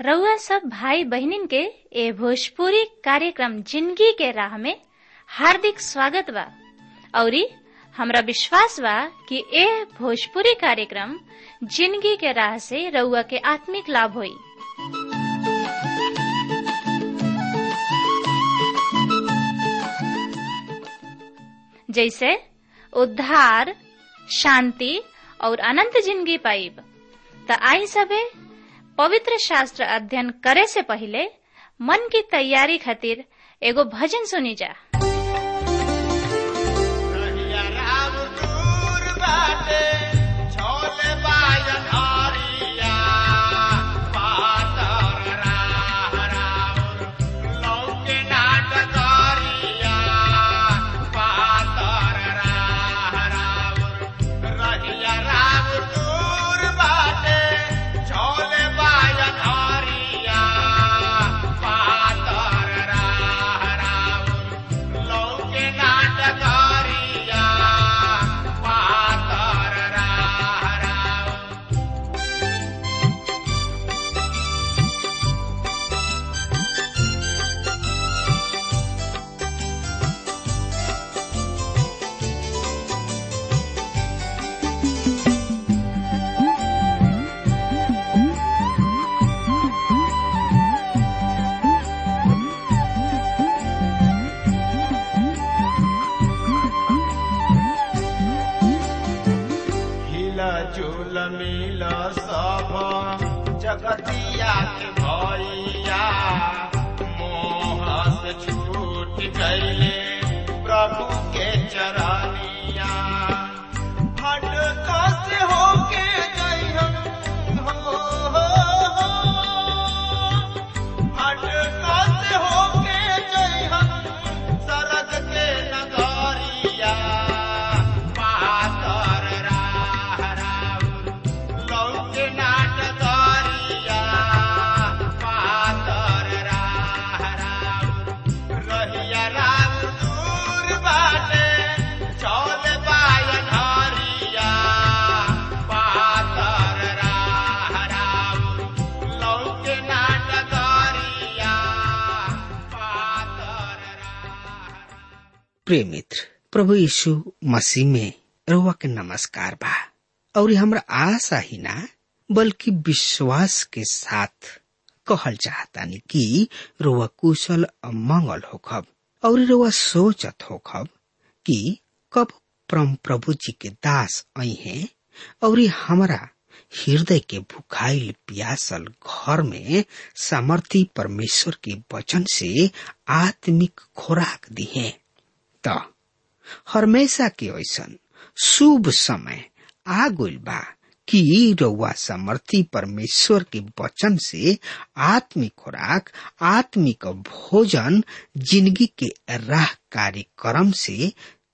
रउआ सब भाई बहनिन के ए भोजपुरी कार्यक्रम जिंदगी के राह में हार्दिक स्वागत बा औरी हमरा विश्वास बा कि ए भोजपुरी कार्यक्रम जिंदगी के राह से रउआ के आत्मिक लाभ होई जैसे उद्धार शांति और अनंत जिंदगी पाइब त आई सबे पवित्र शास्त्र अध्ययन करे से पहले मन की तैयारी खातिर एगो भजन सुनी जा रहिया राम दूर बाटे, छोले बाजन हरिया, पातर राह राउर, लौके नाट करिया, पातर राह राउर। रहिया राम दूर बाटे, छोले बाजन हरिया, पातर राह राउर, लौके नाटकारिया पातर राह राउर। हिला झूल मिल सब जगतिया के भैया मोह से छूट गईले प्रभु के चरनिया हट से होके गई हम हो, हो, हो। हट से होके गई हम सरग के नगरिया पातर राह राउर लौके नाटकरिया पातर राह राउर रहिया राम दूर बाटे चौल बायन हरिया पातर राह राउर लौके नाटकरिया पातर राह प्रिय मित्र प्रभु यीशु मसीह में रउआ के नमस्कार बा और ये हमरा आशा ही ना बल्कि विश्वास के साथ कहल चाहतानी कि रउआ कुशल और मंगल होखब और रउआ सोचत होखब कि कब परम प्रभु जी के दास आई हैं और ये हमरा हृदय के भुखाइल प्यासल घर में सामर्थी परमेश्वर के वचन से आत्मिक खुराक दी है त हमेशा के ऐसन शुभ समय आ गइल बा कि रउआ समर्थी परमेश्वर के वचन से आत्मिक खुराक आत्मिक भोजन जिंदगी के राह कार्यक्रम से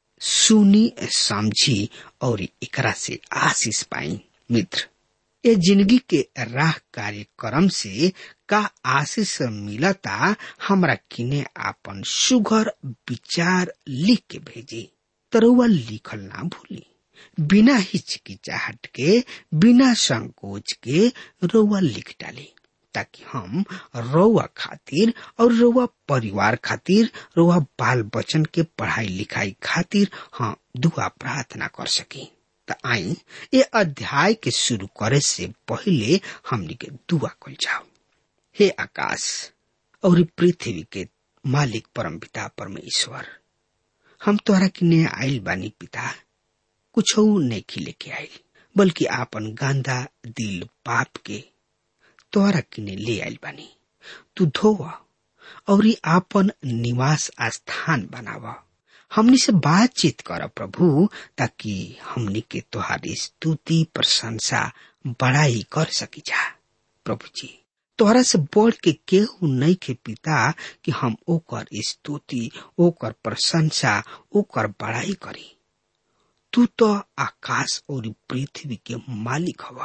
सुनी समझी और एकरा से आशीष पाई मित्र ये जिंदगी के राह कार्यक्रम से का आशीष मिलता हमरा किने आपन सुघर विचार लिख के भेजी तरुआ लिखल ना भूली बिना हिचकिचाहट के बिना संकोच के रउआ लिख डाली ताकि हम रउआ खातिर और रउआ परिवार खातिर रउआ बाल बच्चन के पढ़ाई लिखाई खातिर हाँ दुआ प्रार्थना कर सकी त आई ये अध्याय के शुरू करे से पहले हमनी के दुआ कल जाओ हे आकाश और पृथ्वी के मालिक परम पिता परमेश्वर हम तोहरा किने आइल बानी पिता कुछ नहीं खिले के आइल बल्कि आपन गांदा दिल पाप के तोहरा किने ले आइल बानी तू धोवा और आपन निवास स्थान बनावा हमनी से बातचीत कर प्रभु ताकि हमनी के तोहारी स्तुति प्रशंसा बड़ाई कर सकी जा प्रभु जी तोहरा से बढ़ के केहू नहीं के पिता कि हम ओकर स्तुति ओकर प्रशंसा ओकर बड़ाई करी तू तो आकाश और पृथ्वी के मालिक हवा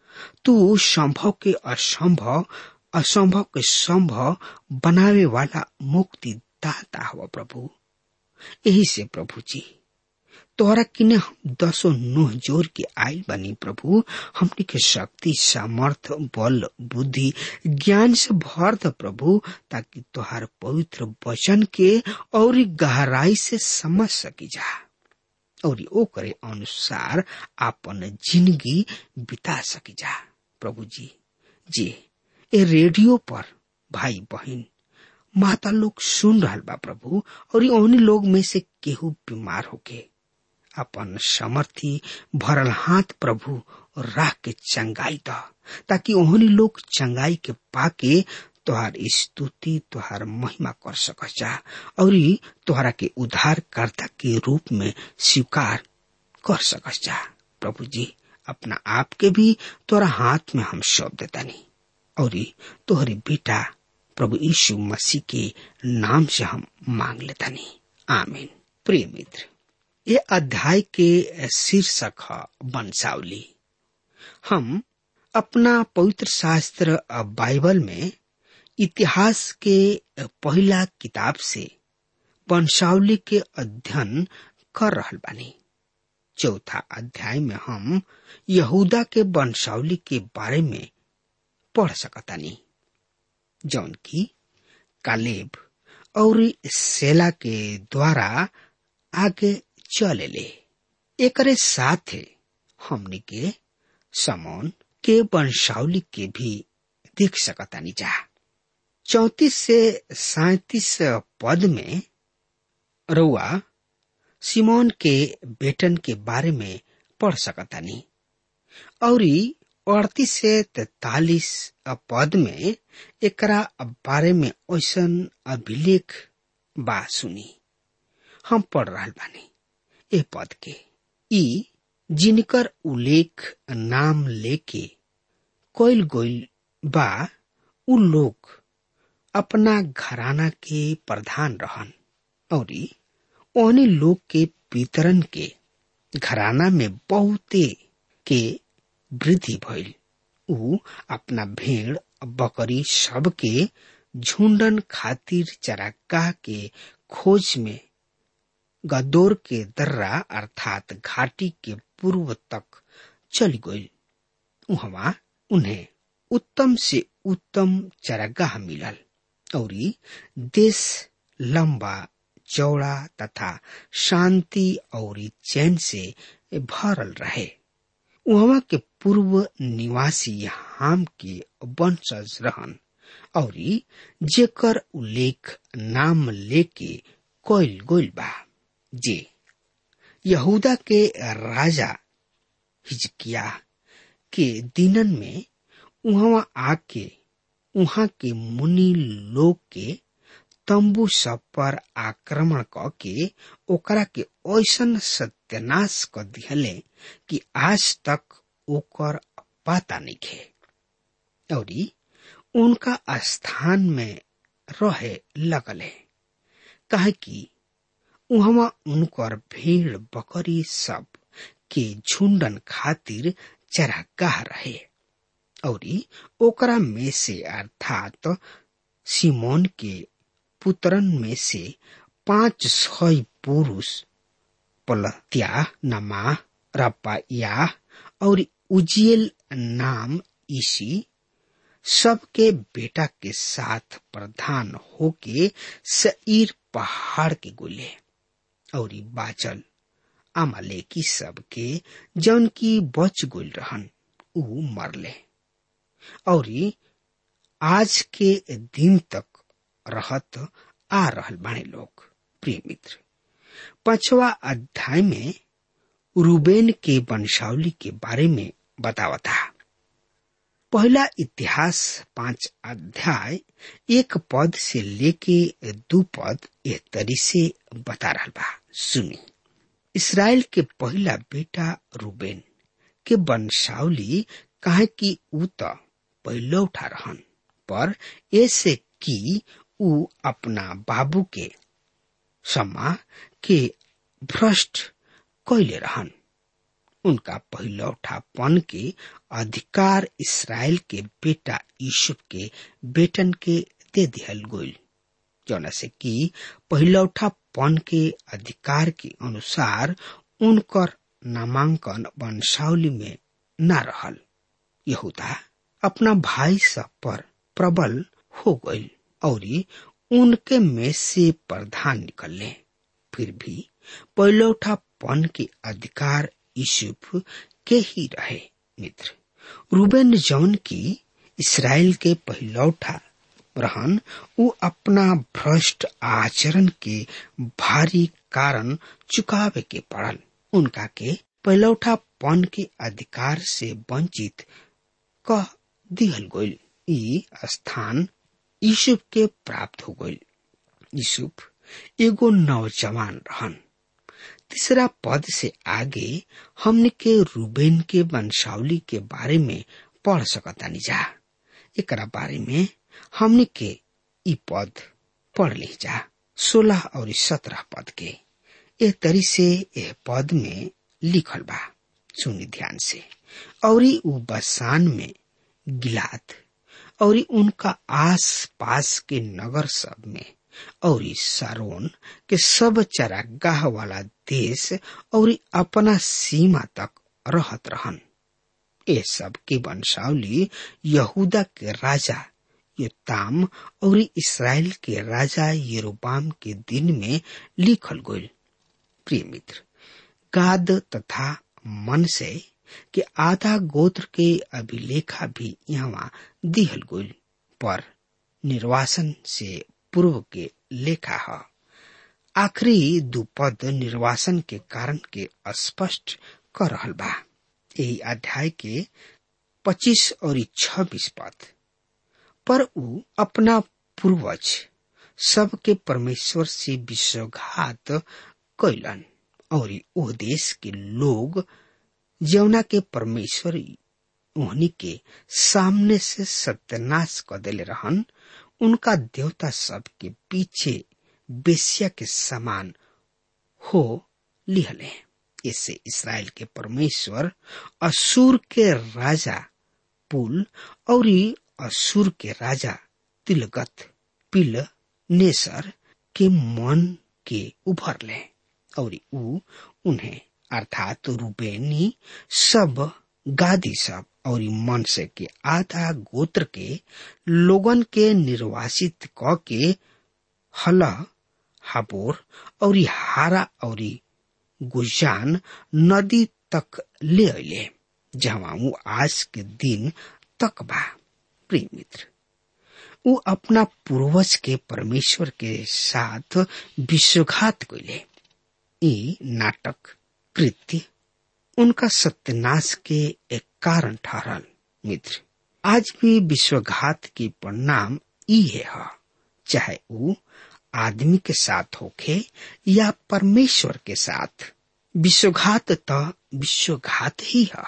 तू संभव के असंभव असंभव के संभव बनावे वाला मुक्ति दाता हवा प्रभु यही से प्रभु जी तोहरा किने हम दसो नुह जोर के आयल बनी प्रभु हमनी के शक्ति सामर्थ बल बुद्धि ज्ञान से भर द प्रभु ताकि तोहार पवित्र वचन के और गहराई से समझ सकी जा और ओकरे अनुसार आपन जिंदगी बिता सकी जा प्रभु जी जी ए रेडियो पर भाई बहन माता लोग सुन रहल बा प्रभु और ओहनी लोग में से केहू बीमार होके अपन समर्थी भरल हाथ प्रभु राख के चंगाई द ताकि ओहनी लोग चंगाई के पाके तोहार स्तुति तोहार महिमा कर सक जा और तोहरा के उद्धारकर्ता के रूप में स्वीकार कर सक जा प्रभु जी अपना आप के भी तोरा हाथ में हम सौंप देतानी और तोहरे बेटा प्रभु यीशु मसीह के नाम से हम मांग लेतानी आमीन प्रिय मित्र ये अध्याय के शीर्षक है वंशावली हम अपना पवित्र शास्त्र बाइबल में इतिहास के पहला किताब से वंशावली के अध्ययन कर रहल बानी चौथा अध्याय में हम यहूदा के वंशावली के बारे में पढ़ सकतानी जौन की कालेब और सेला के द्वारा आगे चले ले एकरे साथ हमने के समौन के वंशावली के भी देख सकतानी जा चौतीस से सैतीस पद में रउआ सिमोन के बेटन के बारे में पढ़ सकतानी और अड़तीस से तैतालीस पद में एकरा बारे में ऐसन अभिलेख बा सुनी हम पढ़ रहा बानी ए पद के ई जिनकर उल्लेख नाम लेके कोयल गोइल बा उ लोग अपना घराना के प्रधान रहन और ओहनी लोग के वितरण के घराना में बहुते के वृद्धि भइल उ अपना भेड़ बकरी सब के झुंडन खातिर चरागाह के खोज में गदोर के दर्रा अर्थात घाटी के पूर्व तक चली गई वहां उन्हें उत्तम से उत्तम चरागाह मिलल और देश लंबा चौड़ा तथा शांति और चैन से भरल रहे वहां के पूर्व निवासी हाम के वंशज रहन और जेकर उल्लेख नाम लेके कोयल गोइल बा जे यहूदा के राजा हिजकिया के दिनन में उहवा आके उहाँ के मुनि लोग के तंबू सब पर आक्रमण क के ओकरा के ऐसन सत्यानाश क दिहले कि आज तक ओकर पता नहीं खे और उनका स्थान में रहे लगले कहे कि उहवा उनकर भेड़ बकरी सब के झुंडन खातिर चरागाह रहे और ओकरा में से अर्थात सिमोन के पुत्रन में से पांच सौ पुरुष पलत्या नमा रपाया और उजियल नाम इसी सबके बेटा के साथ प्रधान होके सईर पहाड़ के गोले और बाचल अमालेकी सब के जौन की बच गोल रहन ऊ मरले और आज के दिन तक रहत आ रहल बाणे लोग प्रिय मित्र पांचवा अध्याय में रूबेन के वंशावली के बारे में बतावता पहला इतिहास पांच अध्याय एक पद से लेके दू पद एक तरी से बता रहा बा सुनी इसराइल के पहला बेटा रूबेन के वंशावली काहे कि ऊ त पहले उठा रहन पर ऐसे कि ऊ अपना बाबू के समा के भ्रष्ट कैले रहन उनका पहलौठापन के अधिकार इसराइल के बेटा यूसुफ के बेटन के दे दिहल गोल जौना से कि पहलौठापन के अधिकार के अनुसार उनकर नामांकन वंशावली में न रहल यहूदा अपना भाई सब पर प्रबल हो गई और उनके में से प्रधान निकलने फिर भी पहलौठापन के अधिकार यूसुफ के ही रहे मित्र रूबेन जौन की इसराइल के पहलौठा रहन उ अपना भ्रष्ट आचरण के भारी कारण चुकावे के पड़ल उनका के पहलौठापन के अधिकार से वंचित कह दिहल गईल ई स्थान यूसुफ के प्राप्त हो गईल यूसुफ एगो नौजवान रहन तीसरा पद से आगे हमने के रूबेन के वंशावली के बारे में पढ़ सकतानी जा एकरा बारे में हमने के ई पद पढ़ ली जा सोलह और सत्रह पद के ए तरी से यह पद में लिखल बा सुनी ध्यान से और उ बसान में गिलाद और उनका आस पास के नगर सब में और सारोन के सब चरागाह वाला देश और अपना सीमा तक रहत रहन ये सब के वंशावली यहूदा के राजा योताम और इसराइल के राजा यरोबाम के दिन में लिखल गईल प्रिय मित्र गाद तथा मन से के आधा गोत्र के अभिलेखा भी यहाँ दिहल गईल पर निर्वासन से पूर्व के लेखा है आखिरी दू पद निर्वासन के कारण के स्पष्ट कर रहल बा यही अध्याय के पच्चीस और छब्बीस पद पर उ अपना पूर्वज सबके परमेश्वर से विश्वघात कैलन और ओ देश के लोग जौना के परमेश्वर उहनी के सामने से सत्यानाश कर दिले रहन उनका देवता सब के पीछे बेसिया के समान हो लिहले इससे इसराइल के परमेश्वर असुर के राजा पुल और असुर के राजा तिलगत पिल नेसर के मन के उभर ले और उ उन्हें अर्थात रूबेनी सब गादी सब और मनसे के आधा गोत्र के लोगन के निर्वासित क के हल हाबोर और हारा और गुजान नदी तक ले अले जहाँ ऊ आज के दिन तक बा प्रिय मित्र ऊ अपना पूर्वज के परमेश्वर के साथ विश्वघात कैले ई नाटक कृत्य उनका सत्यानाश के एक कारण ठहरल मित्र आज भी विश्वघात की परिणाम ई है, है चाहे ऊ आदमी के साथ होखे या परमेश्वर के साथ विश्वघात तो विश्वघात ही है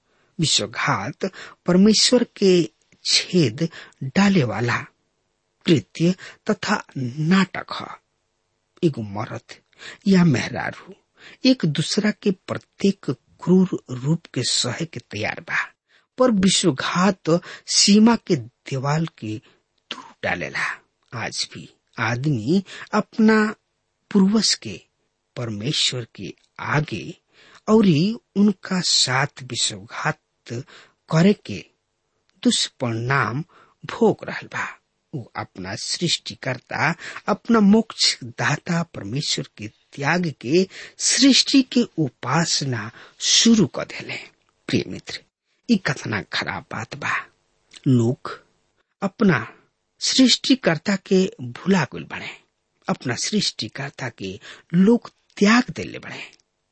विश्वघात परमेश्वर के छेद डाले वाला कृत्य तथा नाटक है एगो मरद या मेहरारू एक दूसरा के प्रत्येक क्रूर रूप के सहे के तैयार बा पर विश्वघात सीमा के दीवाल के दूर डालेला आज भी आदमी अपना पूर्वज के परमेश्वर के आगे और उनका साथ विश्वघात करे के दुष्परिणाम भोग रहल बा वो अपना सृष्टिकर्ता अपना मोक्ष दाता परमेश्वर के त्याग के सृष्टि के उपासना शुरू कर दिले प्रिय मित्र ई कथना खराब बात बा लोग अपना सृष्टिकर्ता के भुला गुल बने अपना सृष्टिकर्ता के लोग त्याग दिले बने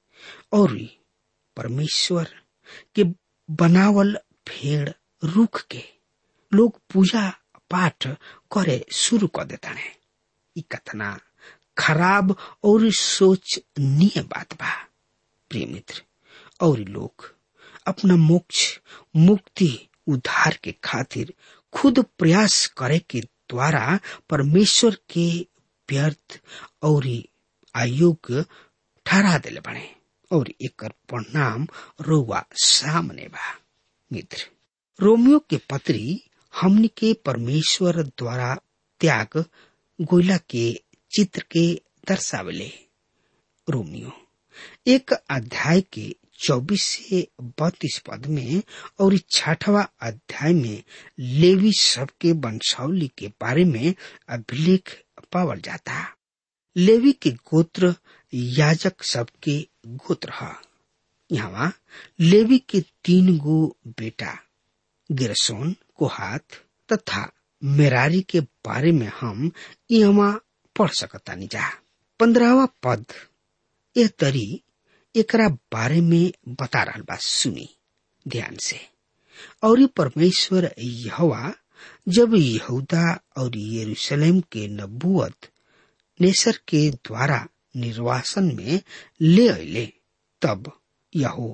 और परमेश्वर के बनावल भेड़ रुख के लोग पूजा पाठ करे शुरू कर देता है ई कथना खराब और सोचनीय बात बा प्रिय मित्र और लोग अपना मोक्ष मुक्ति उद्धार के खातिर खुद प्रयास करे के द्वारा परमेश्वर के व्यर्थ और अयोग्य ठहरा दिले बने और एक परिणाम रोवा सामने बा मित्र रोमियो के पत्री हमनी के परमेश्वर द्वारा त्याग गोइला के चित्र के दर्शावले रोमियो एक अध्याय के चौबीस से बत्तीस पद में और छठवा अध्याय में लेवी सबके वंशावली के बारे में अभिलेख पावल जाता लेवी के गोत्र याजक सबके गोत्र है यहाँ लेवी के तीन गो बेटा गिरसोन कोहात तथा मेरारी के बारे में हम यहाँ पढ़ सकता जा पंद्रहवा पद यह तरी एकरा बारे में बता रहा बा सुनी ध्यान से और परमेश्वर यहवा जब यहूदा और यरूशलेम के नबुअत नेसर के द्वारा निर्वासन में ले अले तब यहो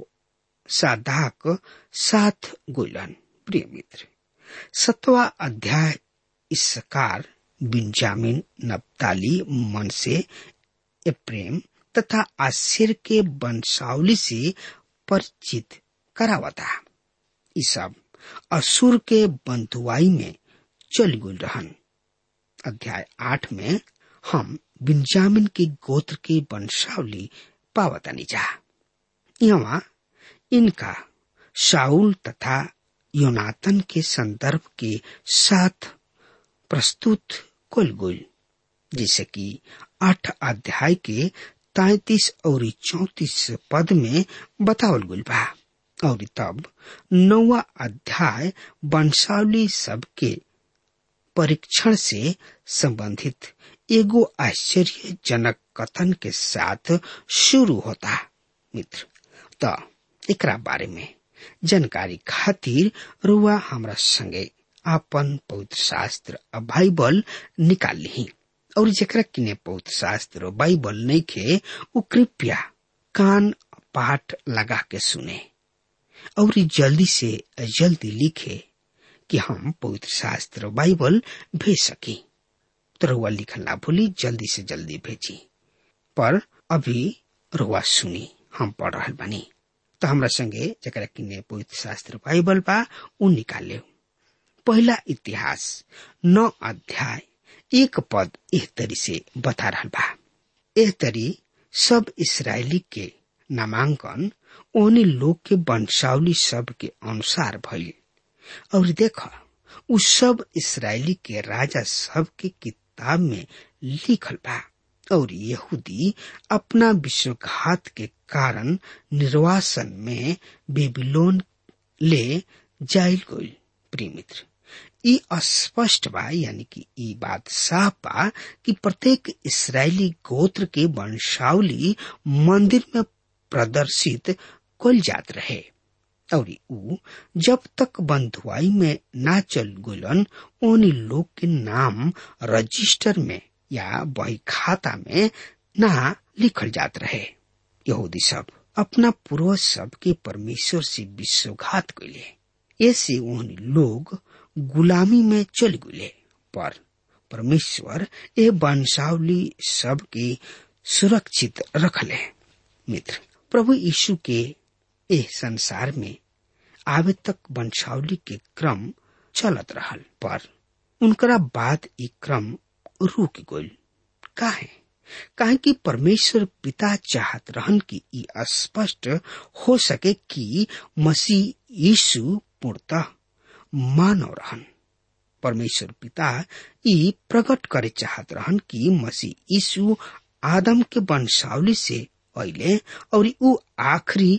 साधाक साथ गोलन प्रिय मित्र सतवा अध्याय इसकार बिंजामिन नप्ताली मन से प्रेम तथा आश्चर्य के वंशावली से परिचित करावता ये सब असुर के बंधुआई में चल गुल रहन अध्याय आठ में हम बिंजामिन के गोत्र के वंशावली पावतानी जा यहाँ इनका शाउल तथा योनातन के संदर्भ के साथ प्रस्तुत कुल गुल जैसे कि आठ अध्याय के तैतीस और चौतीस पद में बतावल गुल बा और तब नौवा अध्याय वंशावली सबके परीक्षण से संबंधित एगो आश्चर्यजनक कथन के साथ शुरू होता मित्र तो एकरा बारे में जानकारी खातिर रुआ हमरा संगे आपन पवित्र शास्त्र बाइबल निकाल ली और जरा किने पवित्र शास्त्र बाइबल नहीं खे वो कृपया कान पाठ लगा के सुने और जल्दी से जल्दी लिखे कि हम पवित्र शास्त्र बाइबल भेज सकी तो रुआ लिखल ना भूली जल्दी से जल्दी भेजी पर अभी रुआ सुनी हम पढ़ रहा बनी तो हमरा संगे जरा किने पवित्र शास्त्र बाइबल बा उ निकाले पहला इतिहास नौ अध्याय एक पद एह तरी से बता रहा बा एह तरी सब इसराइली के नामांकन ओने लोग के वंशावली सब के अनुसार भइल और देख उ सब इसराइली के राजा सब के किताब में लिखल बा और यहूदी अपना विश्वघात के कारण निर्वासन में बेबीलोन ले जाइल गइल प्रिय मित्र ई अस्पष्ट बा यानी कि ई बात साफ बा कि प्रत्येक इसराइली गोत्र के वंशावली मंदिर में प्रदर्शित कल जात रहे और ऊ जब तक बंधुआई में ना चल गुलन उन लोग के नाम रजिस्टर में या बही खाता में ना लिखल जात रहे यहूदी सब अपना पूर्वज सब के परमेश्वर से विश्वघात कैले ऐसे उन लोग गुलामी में चल गुले पर परमेश्वर ये वंशावली सब के सुरक्षित रखले मित्र प्रभु यीशु के एह संसार में आवे तक वंशावली के क्रम चलत रहल पर उनकरा बाद ई क्रम रुक गइल काहे काहे कि परमेश्वर पिता चाहत रहन कि ई स्पष्ट हो सके कि मसीह यीशु पूर्णतः मानव रहन परमेश्वर पिता ई प्रकट करे चाहत रहन कि मसीह यीशु आदम के वंशावली से अले और ऊ आखिरी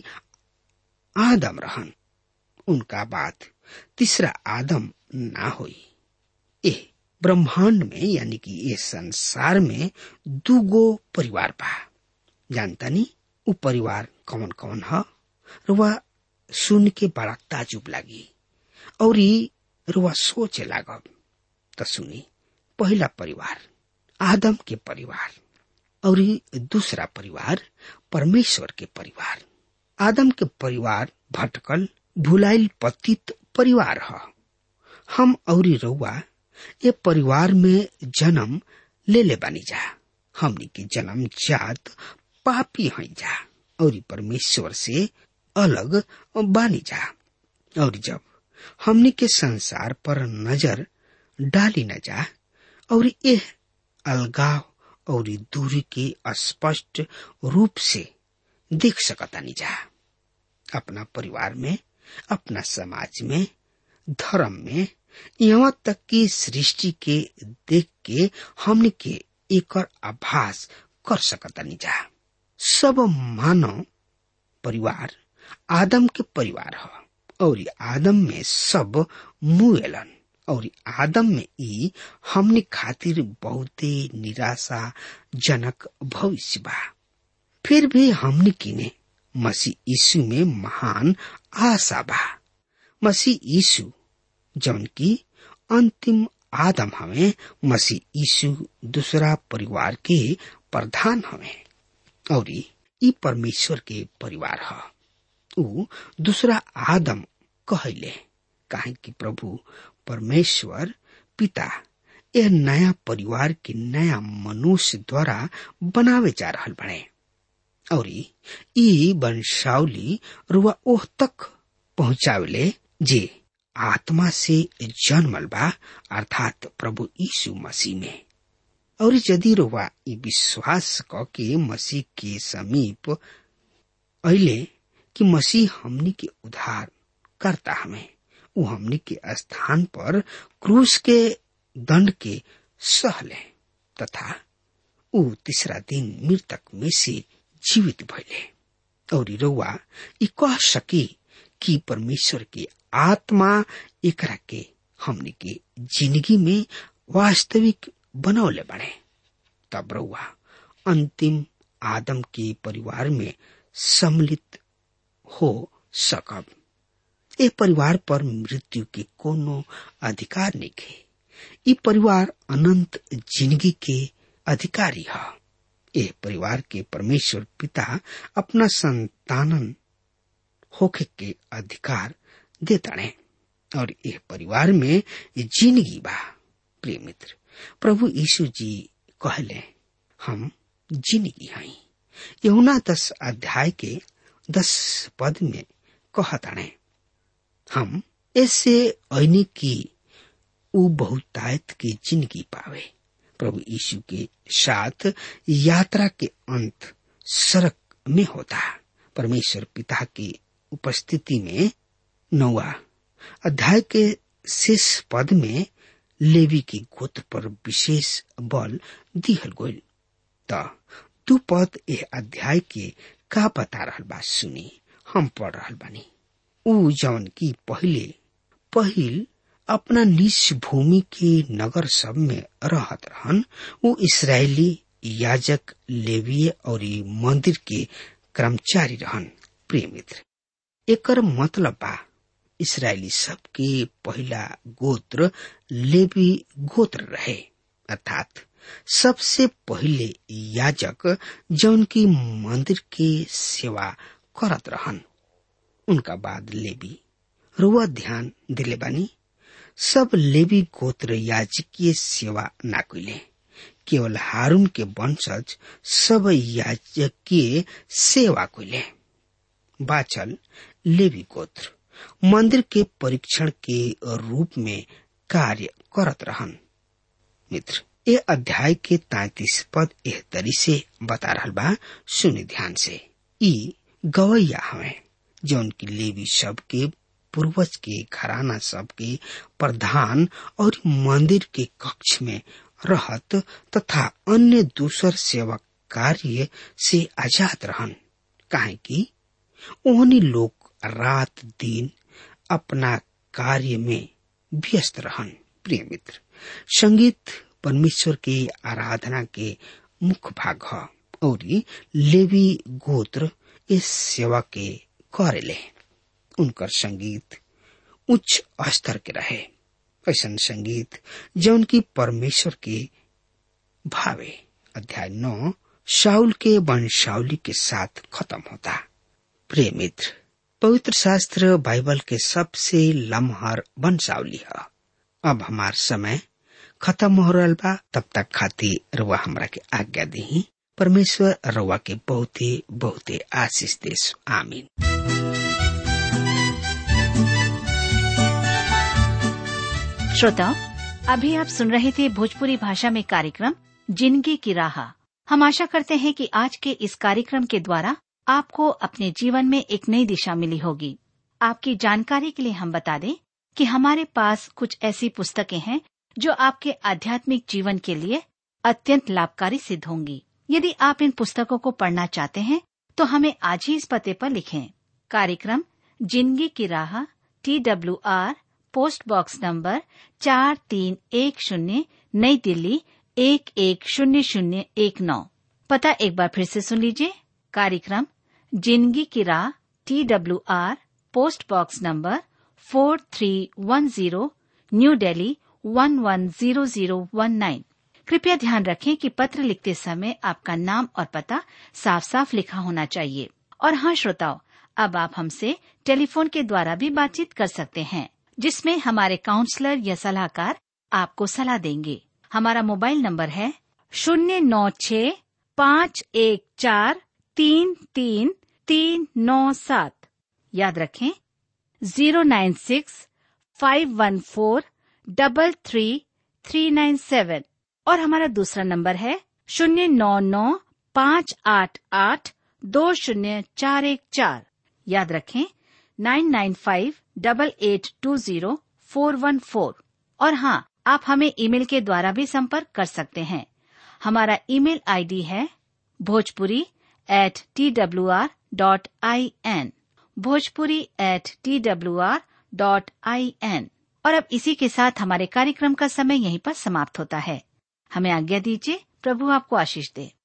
आदम रहन उनका बाद तीसरा आदम ना होई ए ब्रह्मांड में यानी कि ये संसार में दूगो परिवार बा जानता नी उ परिवार कौन कौन ह रुआ सुन के बड़ा ताजुब लागी और रुआ सोचे लागब त सुनी पहला परिवार आदम के परिवार और दूसरा परिवार परमेश्वर के परिवार आदम के परिवार भटकल भुलाइल पतित परिवार ह हम और रउआ ये परिवार में जन्म ले ले बानी जा हमनी के जन्म जात पापी हई जा और परमेश्वर से अलग बानी जा और जब हमनी के संसार पर नजर डाली न जा और यह अलगाव और दूरी के स्पष्ट रूप से देख सकतानी जा अपना परिवार में अपना समाज में धर्म में यहाँ तक कि सृष्टि के देख के हमने के एकर आभास कर सकतानी जा सब मानव परिवार आदम के परिवार ह और आदम में सब मुएलन और आदम में ई हमने खातिर बहुते निराशा जनक भविष्य बा फिर भी हमने किने मसीह यीशु में महान आशा बा मसीह यीशु जौन की अंतिम आदम हमें मसीह यीशु दूसरा परिवार के प्रधान हमें और ई परमेश्वर के परिवार ह ऊ दूसरा आदम कहले काहे कि प्रभु परमेश्वर पिता यह नया परिवार के नया मनुष्य द्वारा बनावे जा रहल बने और ई वंशावली रुआ ओह तक पहुंचावले जे आत्मा से जन्मल बा अर्थात प्रभु यीशु मसीह में और यदि रुआ ई विश्वास क के मसीह के समीप अले कि मसीह हमनी के उद्धार करता हमें वो हमनी के स्थान पर क्रूस के दंड के सहले तथा ऊ तीसरा दिन मृतक में से जीवित भइले और रउआ ई कह सकी कि परमेश्वर के आत्मा एकरा के हमनी के जिंदगी में वास्तविक बनौले बने तब रउआ अंतिम आदम के परिवार में सम्मिलित हो सकब ए परिवार पर मृत्यु के कोनो अधिकार नहीं है ई परिवार अनंत जिंदगी के अधिकारी है ए परिवार के परमेश्वर पिता अपना संतानन होखे के अधिकार देता है और यह परिवार में जिंदगी बा प्रिय मित्र प्रभु यीशु जी कहले हम जिंदगी हई यहुना दस अध्याय के दस पद में कहताणे हम ऐसे ऐनी की उ बहुतायत की जिंदगी पावे प्रभु यीशु के साथ यात्रा के अंत सड़क में होता परमेश्वर पिता की उपस्थिति में नौवा अध्याय के शेष पद में लेवी की गोत्र पर विशेष बल दिहल गोल त दू पद ए अध्याय के का बता रहल बा सुनी हम पढ़ रहल बानी ऊ जौन की पहले पहिल अपना निज भूमि के नगर सब में रहत रहन ऊ इसराइली याजक लेवीय और मंदिर के कर्मचारी रहन प्रिय मित्र एकर मतलब बा इसराइली सब के पहला गोत्र लेवी गोत्र रहे अर्थात सबसे पहले याजक जौन की मंदिर के सेवा करत रहन उनका बाद लेवी रुआ ध्यान दिले बानी सब लेवी गोत्र याजकीय सेवा ना कइले केवल हारून के वंशज सब याजकीय सेवा कइले बाचल लेवी गोत्र मंदिर के परीक्षण के रूप में कार्य करत रहन मित्र ये अध्याय के तैतीस पद एह तरी से बता रहा बा सुनि ध्यान से ई गवैया हमें जौन की लेवी सब के पूर्वज के घराना सब के प्रधान और मंदिर के कक्ष में रहत तथा अन्य दूसर सेवा कार्य से आजाद रहन काहे कि ओहनी लोग रात दिन अपना कार्य में व्यस्त रहन प्रिय मित्र संगीत परमेश्वर के आराधना के मुख्य भाग है और लेवी गोत्र इस सेवा के करेले उनकर संगीत उच्च स्तर के रहे ऐसा संगीत जौन की परमेश्वर के भावे अध्याय नौ शाउल के वंशावली के साथ खत्म होता प्रिय मित्र पवित्र शास्त्र बाइबल के सबसे लम्हर वंशावली है अब हमार समय खत्म हो रहा बा तब तक खातिर रउआ हमरा के आज्ञा दी परमेश्वर रउआ के बहुते बहुते आशीष देश आमीन श्रोताओं अभी आप सुन रहे थे भोजपुरी भाषा में कार्यक्रम जिंदगी की राह हम आशा करते हैं कि आज के इस कार्यक्रम के द्वारा आपको अपने जीवन में एक नई दिशा मिली होगी आपकी जानकारी के लिए हम बता दें कि हमारे पास कुछ ऐसी पुस्तकें हैं जो आपके आध्यात्मिक जीवन के लिए अत्यंत लाभकारी सिद्ध होंगी यदि आप इन पुस्तकों को पढ़ना चाहते हैं तो हमें आज ही इस पते पर लिखें कार्यक्रम जिंदगी की राह T W R post box number चार तीन एक शून्य नई दिल्ली एक एक शून्य शून्य एक नौ पता एक बार फिर से सुन लीजिए कार्यक्रम जिंदगी की राह T W R post box number four three one zero new Delhi one one zero zero one nine कृपया ध्यान रखें कि पत्र लिखते समय आपका नाम और पता साफ साफ लिखा होना चाहिए और हाँ श्रोताओ अब आप हमसे टेलीफोन के द्वारा भी बातचीत कर सकते हैं जिसमें हमारे काउंसलर या सलाहकार आपको सलाह देंगे हमारा मोबाइल नंबर है शून्य नौ छ पाँच एक चार तीन तीन तीन नौ सात याद रखें zero nine six five one four double three three nine seven और हमारा दूसरा नंबर है शून्य नौ नौ पाँच आठ आठ दो शून्य चार एक चार याद रखें nine nine five double eight two zero four one four और हाँ आप हमें ईमेल के द्वारा भी संपर्क कर सकते हैं हमारा ईमेल आईडी है Bhojpuri at T W R dot I N Bhojpuri at T W R dot I N और अब इसी के साथ हमारे कार्यक्रम का समय यहीं पर समाप्त होता है हमें आज्ञा दीजिए प्रभु आपको आशीष दे